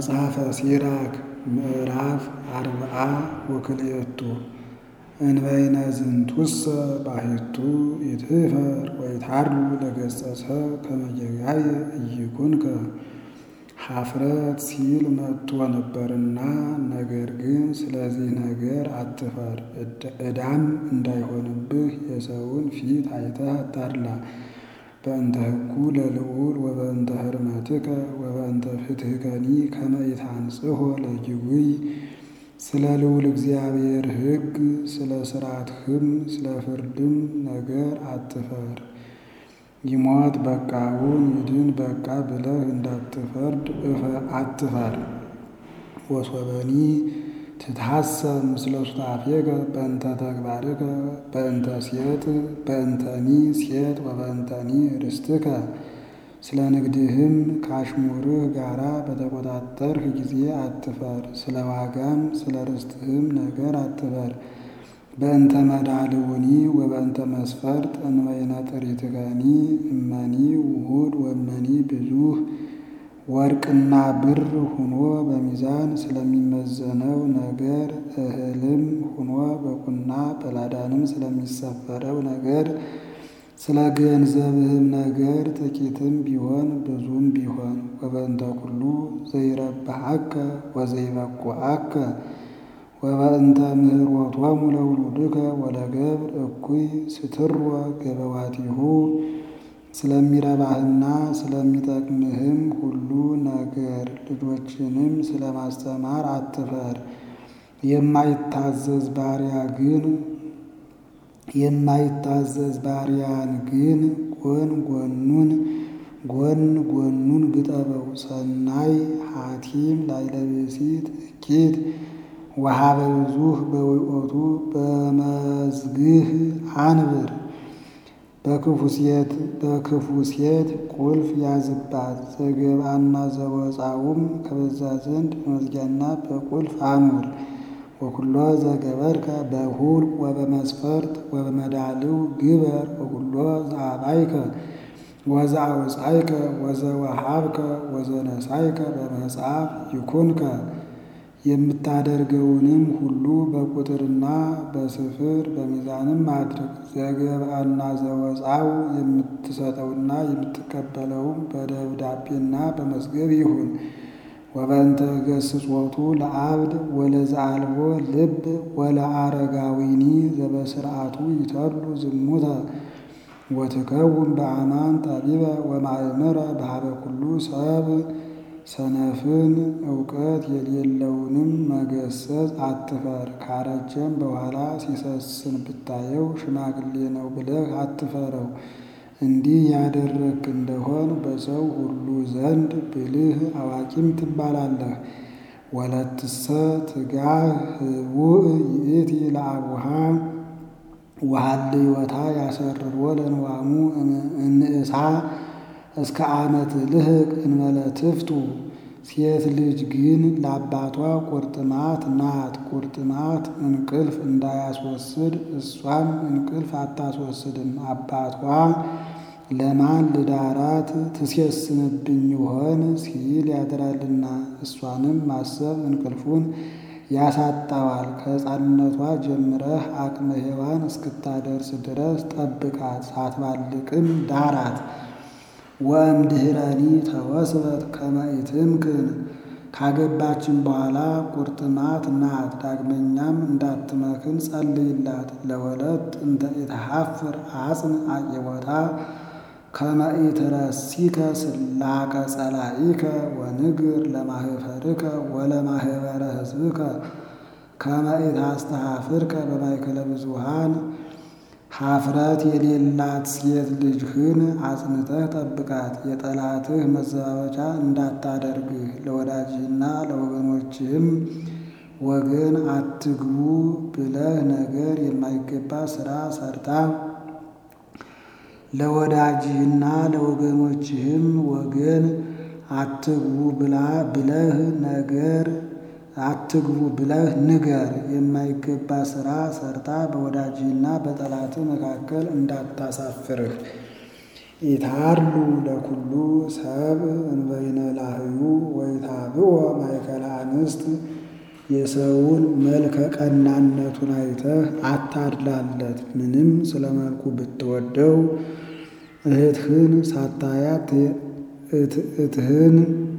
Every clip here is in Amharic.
መጽሐፈ ሲራክ ምዕራፍ አርብዓ ወክልኤቱ እንበይነ ዝንቱሰ ባሕቱ ይትሕፈር ወይትሐሉ ለገጸ ሰብ ከመ ጌጋየ ኢይኩንከ ኀፍረት ሲል መጥቶ ነበርና፣ ነገር ግን ስለዚህ ነገር አትፈር፣ ዕዳም እንዳይሆንብህ የሰውን ፊት አይተህ አታድላ። በእንተ ሕጉ ለልዑል ወበእንተ ሕርመትከ ወበእንተ ፍትሕከኒ ከመ ኢታንጽሖ ለጅጉይ ስለ ልዑል እግዚአብሔር ሕግ ስለ ሥርዓትህም ስለ ፍርድም ነገር አትፈር። ይሞት በቃውን ይድን በቃ ብለህ እንዳትፈርድ አትፈር። ወሶበኒ ትትሐሰብ ምስለ ሱታፌከ በእንተ ተግባርከ በእንተ ሴት በእንተኒ ሴት ወበእንተኒ ርስትከ ስለ ንግድህም ከአሽሙርህ ጋራ በተቆጣጠርህ ጊዜ አትፈር። ስለ ዋጋም ስለ ርስትህም ነገር አትፈር። በእንተ መዳልውኒ ወበእንተ መስፈርት እንበይነ ጥሪትከኒ እመኒ ውሁድ ወመኒ ብዙህ ወርቅና ብር ሁኖ በሚዛን ስለሚመዘነው ነገር እህልም ሁኖ በቁና በላዳንም ስለሚሰፈረው ነገር ስለ ገንዘብህም ነገር ጥቂትም ቢሆን ብዙም ቢሆን ወበእንተ ኩሉ ዘይረብሐከ ወዘይበቁዐከ ወበእንተ ምህሮቶሙ ለውሉድከ ወለገብር እኩይ ስትሮ ገበዋቲሁ ስለሚረባህና ስለሚጠቅምህም ሁሉ ነገር ልጆችንም ስለማስተማር አትፈር። የማይታዘዝ ባሪያ ግን የማይታዘዝ ባሪያን ግን ጎን ጎኑን ጎን ጎኑን ግጠበው። ሰናይ ሐቲም ላይለብሲት እኪት ወሀበ ብዙህ በውእቱ በመዝግህ አንብር በክፉ ሴት በክፉ ሴት ቁልፍ ያዝባት። ዘገባና ዘወፃውም ከበዛ ዘንድ በመዝጊያና በቁልፍ አኑር። ወኩሎ ዘገበርከ በሁል ወበመስፈርት ወበመዳልው ግበር ወኩሎ ዘአባይከ ወዘአውፃይከ ወዘወሃብከ ወዘነሳይከ በመጽሐፍ ይኩንከ የምታደርገውንም ሁሉ በቁጥርና በስፍር በሚዛንም አድርግ። ዘገብአና ዘወፃው የምትሰጠውና የምትቀበለውም በደብዳቤና በመዝገብ ይሁን። ወበእንተ ገስጾቱ ለአብድ ወለዘአልቦ ልብ ወለአረጋዊኒ ዘበስርዓቱ ይተሉ ዝሙተ ወትከውን በአማን ጠቢበ ወማእምረ በሀበ ኩሉ ሰብ ሰነፍን እውቀት የሌለውንም መገሰጽ አትፈር። ካረጀም በኋላ ሲሰስን ብታየው ሽማግሌ ነው ብለህ አትፈረው። እንዲህ ያደረግክ እንደሆን በሰው ሁሉ ዘንድ ብልህ አዋቂም ትባላለህ። ወለትሰ ትጋህ ህቡእ ይእቲ ለአቡሃ ወሀልዮታ ያሰርሮ ለንዋሙ እንእሳ እስከ ዓመት ልህቅ እንበለ ትፍቱ። ሴት ልጅ ግን ለአባቷ ቁርጥማት ናት። ቁርጥማት እንቅልፍ እንዳያስወስድ እሷም እንቅልፍ አታስወስድም። አባቷ ለማን ልዳራት ትሴስንብኝ ይሆን ሲል ያድራልና እሷንም ማሰብ እንቅልፉን ያሳጣዋል። ከሕፃንነቷ ጀምረህ አቅመ ሔዋን እስክታደርስ ድረስ ጠብቃት፣ ሳትባልቅም ዳራት። ወእምድኅረኒ ተወስበት ከመ ኢትምክን ካገባችን በኋላ ቁርጥማት ናት። ዳግመኛም እንዳትመክን ጸልይላት። ለወለት እንተ ኢተሐፍር አጽን አቂቦታ ከመ ኢትረሲከ ስላቀ ጸላኢከ ወንግር ለማህፈርከ ወለማህበረ ሕዝብከ ከመ ኢታስተሐፍርከ በማእከለ ብዙኃን ኀፍረት የሌላት ሴት ልጅህን አጽንተህ ጠብቃት። የጠላትህ መዘባበቻ እንዳታደርግህ ለወዳጅህና ለወገኖችህም ወገን አትግቡ ብለህ ነገር የማይገባ ሥራ ሰርታ ለወዳጅህና ለወገኖችህም ወገን አትግቡ ብላ ብለህ ነገር አትግቡ ብለህ ንገር። የማይገባ ሥራ ሰርታ በወዳጅህና በጠላትህ መካከል እንዳታሳፍርህ። ኢታሉ ለኩሉ ሰብ እንበይነ ላህዩ ወይታብኦ ማእከለ አንስት የሰውን መልከ ቀናነቱን አይተህ አታድላለት። ምንም ስለ መልኩ ብትወደው እህትህን ሳታያት እህትህን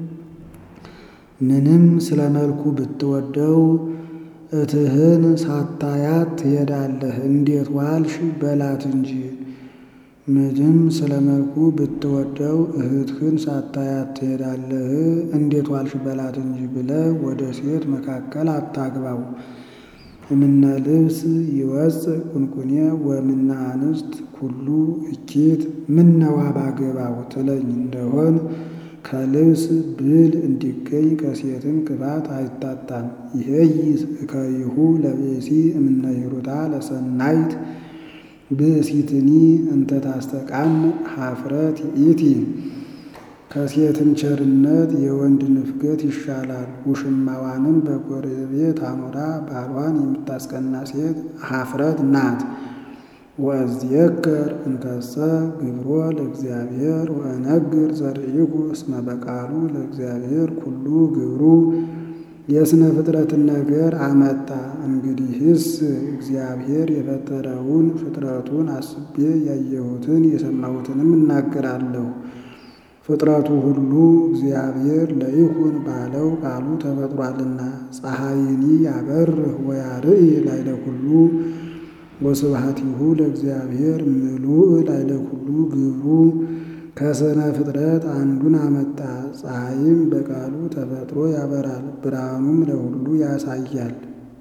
ምንም ስለ መልኩ ብትወደው እህትህን ሳታያት ትሄዳለህ። እንዴት ዋልሽ በላት እንጂ። ምንም ስለ መልኩ ብትወደው እህትህን ሳታያት ትሄዳለህ። እንዴት ዋልሽ በላት እንጂ ብለህ ወደ ሴት መካከል አታግባው። እምነ ልብስ ይወፅእ ቁንቁኔ ወምነ አንስት ኩሉ እኪት ምነዋ ባገባው ትለኝ እንደሆን ከልብስ ብል እንዲገኝ ከሴትም ቅባት አይታጣም። ይሄይስ እከይሁ ለብእሲ እምነ ይሩታ ለሰናይት ብእሲትኒ እንተ ታስተቃም ሀፍረት ይእቲ። ከሴትም ቸርነት የወንድ ንፍገት ይሻላል። ውሽማዋንም በጎረቤት አኑራ ባሏን የምታስቀና ሴት ሀፍረት ናት። ወእዝየከር እንከሰ ግብሮ ለእግዚአብሔር ወእነግር ዘርኢኩ እስመ በቃሉ ለእግዚአብሔር ኩሉ ግብሩ የስነ ፍጥረትን ነገር አመጣ። እንግዲህስ እግዚአብሔር የፈጠረውን ፍጥረቱን አስቤ ያየሁትን የሰማሁትንም እናገራለሁ። ፍጥረቱ ሁሉ እግዚአብሔር ለይኩን ባለው ቃሉ ተፈጥሯልና። ፀሐይኒ ያበርህ ወያርኢ ላዕለ ኩሉ ወስብሐቲሁ ለእግዚአብሔር ምሉእ ላዕለ ኩሉ ግብሩ። ከስነ ፍጥረት አንዱን አመጣ። ፀሐይም በቃሉ ተፈጥሮ ያበራል፣ ብርሃኑም ለሁሉ ያሳያል።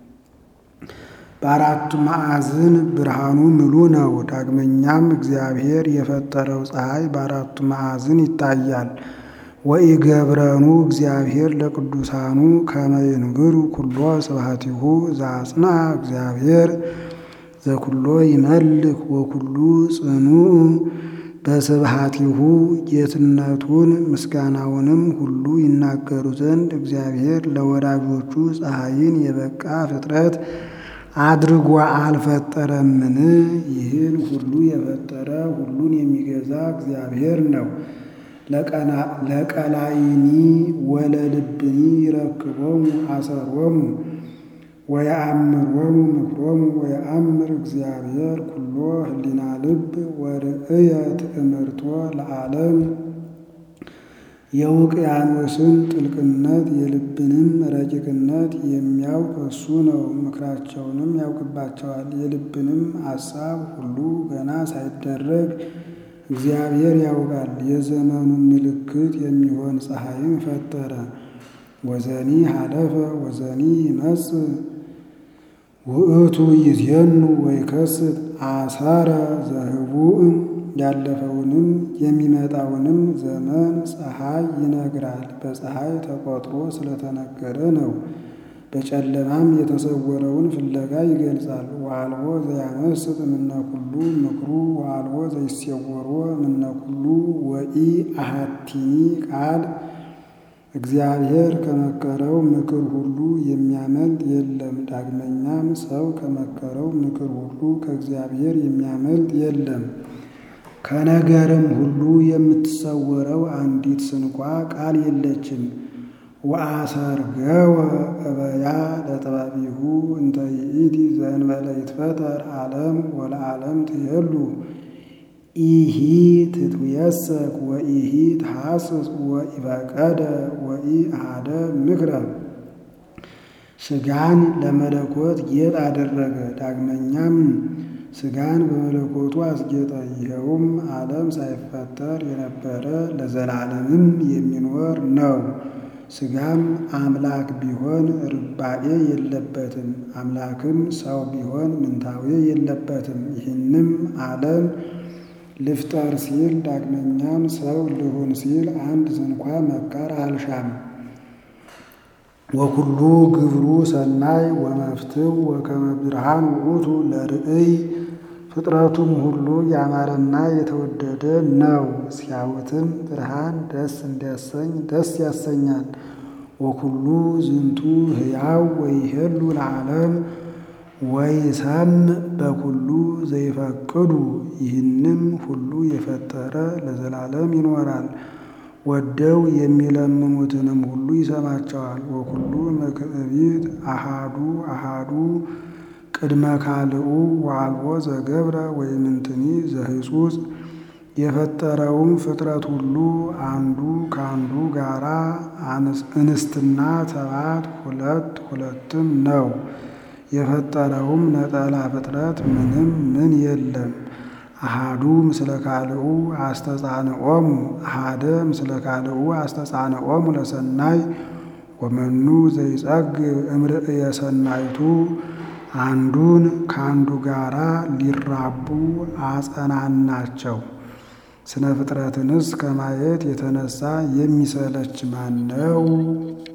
በአራቱ ማዕዝን ብርሃኑ ምሉ ነው። ዳግመኛም እግዚአብሔር የፈጠረው ፀሐይ በአራቱ ማዕዝን ይታያል። ወኢገብረኑ እግዚአብሔር ለቅዱሳኑ ከመ ይንግሩ ኩሎ ስብሐቲሁ ዘአጽንዐ እግዚአብሔር ዘኩሎ ይመልክ ወኩሉ ጽኑዕ በስብሐቲሁ ጌትነቱን ምስጋናውንም ሁሉ ይናገሩ ዘንድ እግዚአብሔር ለወዳጆቹ ፀሐይን የበቃ ፍጥረት አድርጎ አልፈጠረምን? ይህን ሁሉ የፈጠረ ሁሉን የሚገዛ እግዚአብሔር ነው። ለቀላይኒ ወለልብኒ ይረክቦሙ አሰሮሙ ወየአምሮሙ ምክሮሙ ወየአምር እግዚአብሔር ኩሎ ህሊና ልብ ወርእየ ትእምርቶ ለዓለም የውቅያኖስን ጥልቅነት የልብንም ረቂቅነት የሚያውቅ እሱ ነው። ምክራቸውንም ያውቅባቸዋል። የልብንም አሳብ ሁሉ ገና ሳይደረግ እግዚአብሔር ያውቃል። የዘመኑን ምልክት የሚሆን ፀሐይን ፈጠረ። ወዘኒ ሀለፈ ወዘኒ ይመጽእ ውእቱ ይዜኑ ወይከስት አሳረ ዘህቡእ ያለፈውንም የሚመጣውንም ዘመን ፀሐይ ይነግራል። በፀሐይ ተቆጥሮ ስለተነገረ ነው። በጨለማም የተሰወረውን ፍለጋ ይገልጻል። ወአልቦ ዘያመስጥ እምነ ኩሉ ምክሩ ወአልቦ ዘይሴወሮ እምነ ኩሉ ወኢ አሐቲኒ ቃል እግዚአብሔር ከመከረው ምክር ሁሉ የሚያመልጥ የለም። ዳግመኛም ሰው ከመከረው ምክር ሁሉ ከእግዚአብሔር የሚያመልጥ የለም። ከነገርም ሁሉ የምትሰወረው አንዲት ስንኳ ቃል የለችም። ወአሰርገወ እበያ ለጥበቢሁ እንተ ይእቲ ዘእንበለ ይትፈጠር ዓለም ወለዓለም ትሄሉ ኢሂ ትትየሰክ ወኢሂ ትሐስስ ወኢፈቀደ ወኢአሐደ ምክረ ሥጋን ለመለኮት ጌጥ አደረገ። ዳግመኛም ሥጋን በመለኮቱ አስጌጠ። ይኸውም ዓለም ሳይፈጠር የነበረ ለዘላለምም የሚኖር ነው። ሥጋም አምላክ ቢሆን ርባኤ የለበትም፣ አምላክም ሰው ቢሆን ምንታዌ የለበትም። ይህንም ዓለም ልፍጠር ሲል ዳግመኛም ሰው ልሁን ሲል አንድ ስንኳ መካር አልሻም። ወኩሉ ግብሩ ሰናይ ወመፍትው ወከመ ብርሃን ውእቱ ለርእይ ፍጥረቱም ሁሉ ያማረና የተወደደ ነው። ሲያዩትም ብርሃን ደስ እንዲያሰኝ ደስ ያሰኛል። ወኩሉ ዝንቱ ሕያው ወይሄሉ ለዓለም ወይሰምዕ በኩሉ ዘይፈቅዱ ይህንም ሁሉ የፈጠረ ለዘላለም ይኖራል። ወደው የሚለምኑትንም ሁሉ ይሰማቸዋል። ወኩሉ መክዕቢት አሃዱ አሃዱ ቅድመ ካልኡ ወአልቦ ዘገብረ ወይምንትኒ ዘህጹጽ የፈጠረውም ፍጥረት ሁሉ አንዱ ከአንዱ ጋራ እንስትና ተባት ሁለት ሁለትም ነው። የፈጠረውም ነጠላ ፍጥረት ምንም ምን የለም። አሃዱ ምስለ ካልኡ አስተጻንዖሙ አሃደ ምስለ ካልኡ አስተጻንዖሙ ለሰናይ ወመኑ ዘይጸግብ እምርእየ ሰናይቱ አንዱን ከአንዱ ጋራ ሊራቡ አጸናናቸው። ስነ ፍጥረትንስ ከማየት የተነሳ የሚሰለች ማን ነው?